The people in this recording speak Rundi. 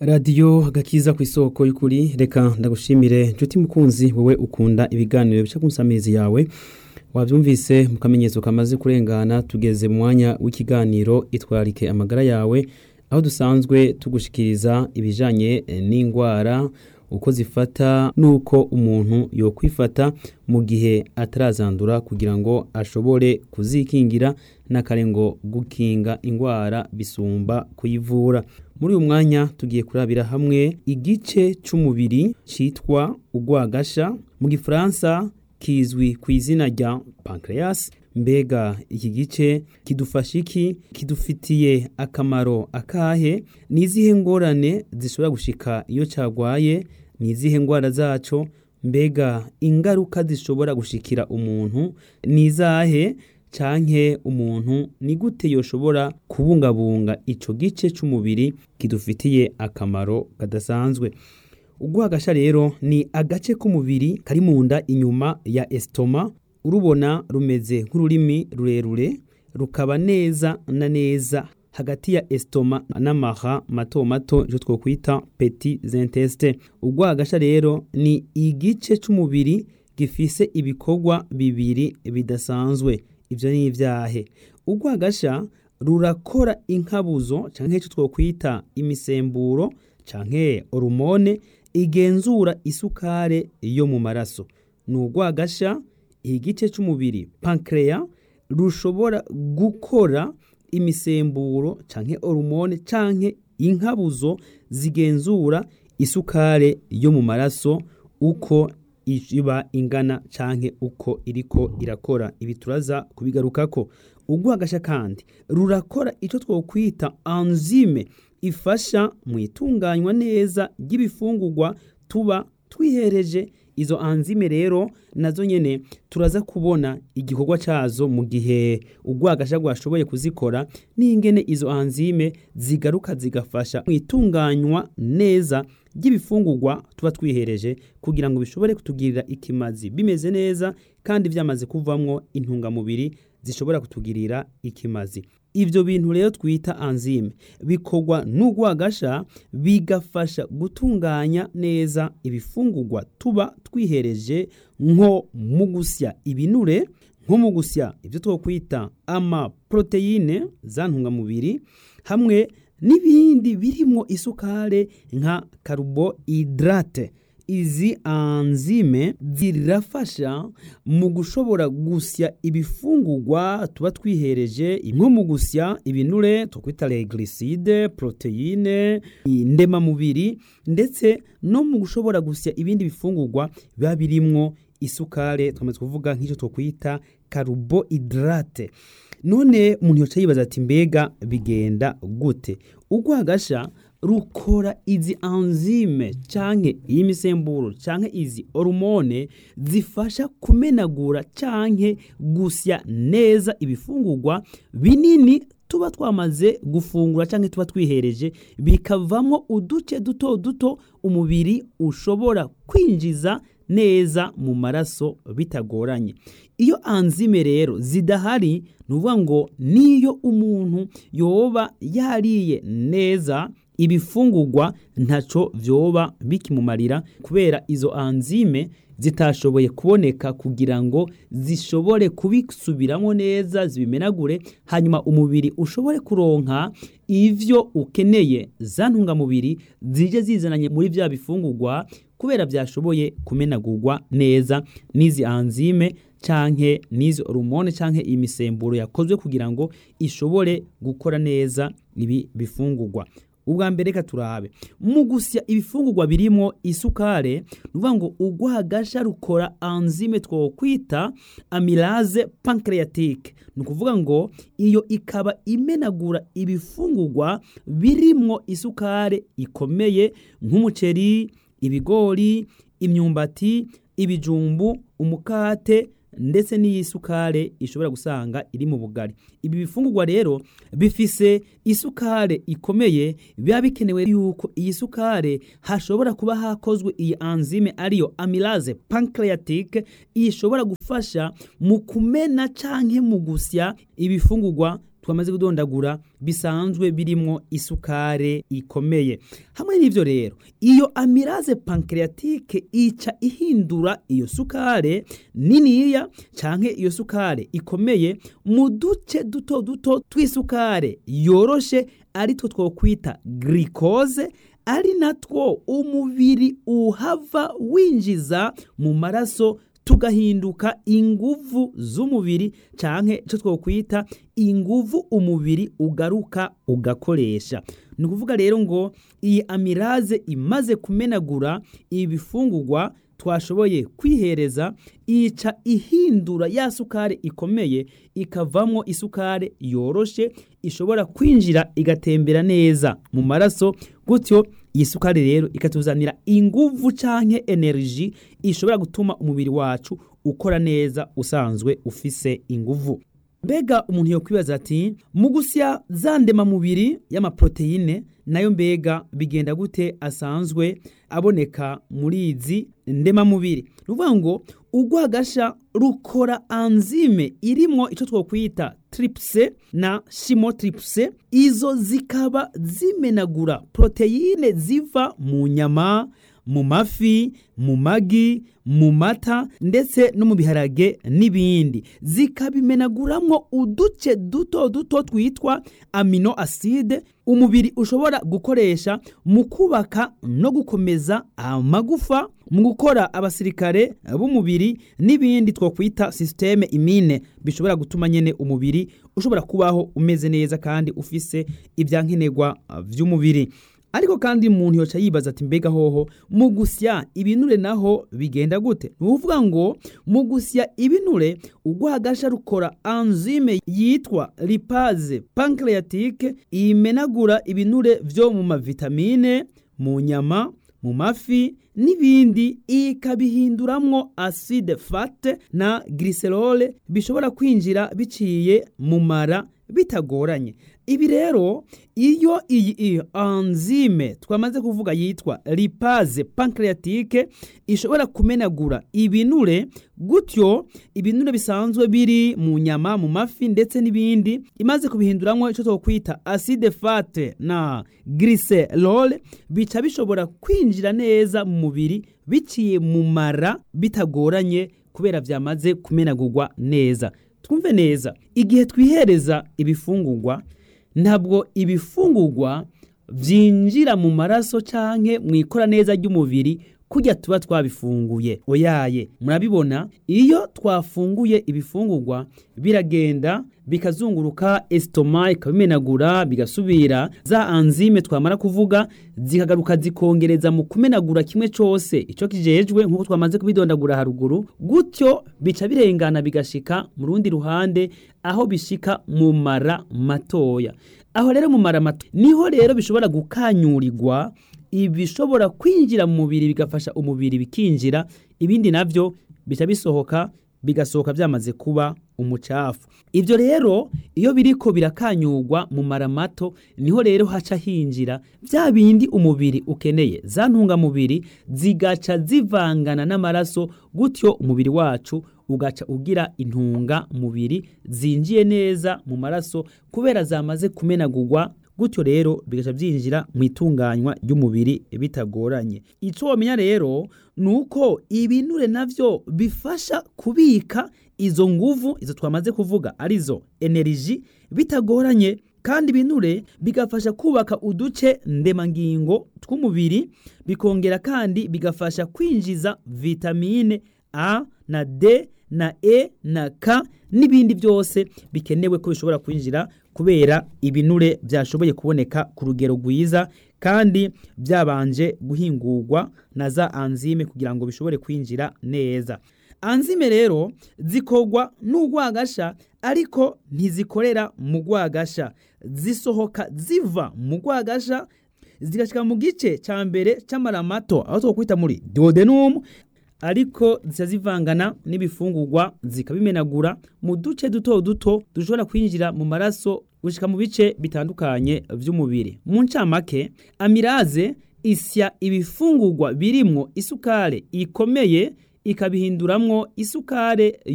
radiyo agakiza ku isoko y'ukuri reka ndagushimire nshuti mukunzi wowe ukunda ibiganiro bica ku nsamizi yawe wabyumvise mu kamenyetso kamaze kurengana tugeze mu mwanya w'ikiganiro itwarike amagara yawe aho dusanzwe tugushikiriza ibijyanye n'indwara uko zifata n'uko umuntu yokwifata mu gihe atarazandura kugira ngo ashobore kuzikingira n'akarengo gukinga indwara bisumba kuyivura muri uyu mwanya tugiye kurabira hamwe igice cy'umubiri cyitwa urwagasha mu gifaransa kizwi ku izina rya pancreas mbega iki gice kidufasha iki kidufitiye akamaro akahe ni izihe ngorane zishobora gushika iyo cyarwaye ni izihe ndwara zacyo mbega ingaruka zishobora gushikira umuntu ni izahe canke umuntu ni gute yoshobora kubungabunga ico gice c'umubiri kidufitiye akamaro kadasanzwe urwagasha rero ni agace k'umubiri kari mu nda inyuma ya estoma urubona rumeze nk'ururimi rurerure rukaba neza na neza hagati ya estoma n'amaha mato mato icyo twokwita petit intestin urwagasha rero ni igice c'umubiri gifise ibikorwa bibiri bidasanzwe ibyo ni ibyahe urwagasha rurakora inkabuzo cyangwa icyo twokwita imisemburo cyangwa hormone igenzura isukare yo mu maraso ni urwagasha igice cy'umubiri pancreas rushobora gukora imisemburo cyangwa hormone cyangwa inkabuzo zigenzura isukare yo mu maraso uko iba ingana cyangwa uko iriko irakora ibi turaza kubigarukako urwagasha kandi rurakora icyo twokwita anzime ifasha mu itunganywa neza ry'ibifungurwa tuba twihereje izo anzime rero nazo nyene turaza kubona igikorwa cyazo mu gihe urwagasha rwashoboye kuzikora n'ingene izo anzime zigaruka zigafasha mu itunganywa neza ry'ibifungurwa tuba twihereje kugira ngo bishobore kutugirira ikimazi bimeze neza kandi byamaze kuvamwo intungamubiri zishobora kutugirira ikimazi ibyo bintu rero twita anzime bikorwa n'urwagasha bigafasha gutunganya neza ibifungurwa tuba twihereje nko mu gusya ibinure nko mu gusya ibyo twakwita amaporoteyine za ntungamubiri hamwe n'ibindi birimo isukare nka karubohidrate izi anzime zirafasha mu gushobora gusya ibifungurwa tuba twihereje nko mu gusya ibinure twakwita regliside poroteyine ndemamubiri ndetse no mu gushobora gusya ibindi bifungurwa biba birimwo isukare twamaze kuvuga nk'icyo twakwita karubohidrate none umuntu yoca yibaza ati mbega bigenda gute urwagasha rukora izi anzime canke iyi misemburo canke izi hormone zifasha kumenagura canke gusya neza ibifungurwa binini tuba twamaze gufungura canke tuba twihereje bikavamo uduce duto duto umubiri ushobora kwinjiza neza mu maraso bitagoranye iyo anzime rero zidahari ni ukuvuga ngo niyo umuntu yoba yariye neza ibifungurwa ntaco vyoba bikimumarira kubera izo anzime zitashoboye kuboneka kugira ngo zishobore kubisubiramo neza zibimenagure hanyuma umubiri ushobore kuronka ivyo ukeneye za ntungamubiri zije zizananye muri vya bifungurwa kubera byashoboye kumenagurwa neza n'izi anzime canke n'izi hormone canke imisemburo yakozwe kugira ngo ishobore gukora neza ibi bifungurwa ubwa mbere reka turabe mu gusya ibifungurwa birimo isukare ni ukuvuga ngo urwagasha rukora anzime twokwita amylase pancreatique ni ukuvuga ngo iyo ikaba imenagura ibifungurwa birimo isukare ikomeye nk'umuceri ibigori imyumbati ibijumbu umukate ndetse n'iyi sukare ishobora gusanga iri mu bugari ibi bifungurwa rero bifise isukare ikomeye biba bikenewe yuko iyi sukare hashobora kuba hakozwe iyi anzime ariyo amylase pancreatique ishobora gufasha mu kumena canke mu gusya ibifungurwa twamaze kudondagura bisanzwe birimwo isukare ikomeye hamwe n'ivyo rero iyo amiraze pancreatique ica ihindura iyo sukare niniya canke iyo sukare ikomeye mu duce duto duto tw'isukare yoroshe ari two twokwita glycose ari natwo umubiri uhava winjiza mu maraso tugahinduka inguvu z'umubiri canke ico twokwita inguvu umubiri ugaruka ugakoresha ni ukuvuga rero ngo iyi amiraze imaze kumenagura ibifungurwa twashoboye kwihereza ica ihindura ya sukari ikomeye ikavamwo isukari yoroshe ishobora kwinjira igatembera neza mu maraso gutyo iyi sukari rero ikatuzanira inguvu canke energy ishobora gutuma umubiri wacu ukora neza usanzwe ufise inguvu mbega umuntu yokwibaza ati mu gusya za ndemamubiri y'amaproteine nayo mbega bigenda gute asanzwe aboneka muri izi ndemamubiri ni ukuvuga ngo urwagasha rukora anzime irimwo icyo twokwita tripse na shimotripse izo zikaba zimenagura proteyine ziva mu nyama mu mafi mu magi mu mata ndetse no mu biharage n'ibindi zikabimenaguramwo uduce duto duto twitwa amino acide umubiri ushobora gukoresha mu kubaka no gukomeza amagufa mu gukora abasirikare b'umubiri n'ibindi twakwita systeme imine bishobora gutuma nyene umubiri ushobora kubaho umeze neza kandi ufise ibyankenerwa vy'umubiri ariko kandi umuntu yoca yibaza ati mbega hoho mu gusya ibinure naho bigenda gute ni ukuvuga ngo mu gusya ibinure urwagasha rukora anzime yitwa lipaze pancreatique imenagura ibinure vyo mu mavitamine mu nyama mu mafi n'ibindi ikabihinduramwo acide fate na glycerol bishobora kwinjira biciye mu mara bitagoranye ibi rero iyo iyi anzime twamaze kuvuga yitwa lipaze pancreatique ishobora kumenagura ibinure gutyo ibinure bisanzwe biri mu nyama mu mafi ndetse n'ibindi imaze kubihinduramwo icyo twokwita acide fate na glycerol bica bishobora kwinjira neza mu mubiri biciye mu mara bitagoranye kubera byamaze kumenagurwa neza twumve neza igihe twihereza ibifungurwa ntabwo ibifungurwa byinjira mu maraso canke mu ikora neza ry'umubiri kurya tuba twabifunguye oyaye murabibona iyo twafunguye ibifungurwa biragenda bikazunguruka esitoma ikabimenagura bigasubira za anzime twamara kuvuga zikagaruka zikongereza mu kumenagura kimwe cyose icyo kijejwe nk'uko twamaze kubidondagura haruguru gutyo bica birengana bigashika mu rundi ruhande aho bishika mu mara matoya aho rero mu mara mato niho rero bishobora gukanyurirwa ibishobora kwinjira mu mubiri bigafasha umubiri bikinjira ibindi navyo bica bisohoka bigasohoka byamaze kuba umucafu ibyo rero iyo biriko birakanyurwa mu mara mato niho rero haca hinjira bya bindi umubiri ukeneye za ntungamubiri zigaca zivangana n'amaraso gutyo umubiri wacu ugaca ugira intunga mubiri zinjiye neza mu maraso kubera zamaze kumenagurwa gutyo rero bigaca byinjira mu itunganywa ry'umubiri bitagoranye icyo wamenya rero ni uko ibinure navyo bifasha kubika izo nguvu izo twamaze kuvuga arizo eneriji bitagoranye kandi ibinure bigafasha kubaka uduce ndemangingo tw'umubiri bikongera kandi bigafasha kwinjiza vitamine a na d na e na k n'ibindi byose bikenewe ko bishobora kwinjira kubera ibinure byashoboye kuboneka ku rugero rwiza kandi byabanje guhingurwa na za anzime kugira ngo bishobore kwinjira neza anzime rero zikorwa n'urwagasha ariko ntizikorera mu rwagasha zisohoka ziva mu rwagasha zigashyika mu gice cya mbere cy'amara mato aho twakwita muri duodenum ariko zica zivangana n'ibifungurwa zikabimenagura mu duce duto duto dushobora kwinjira mu maraso gushika mu bice bitandukanye by'umubiri mu ncamake amiraze isya ibifungurwa birimwo isukare ikomeye ikabihinduramwo isukare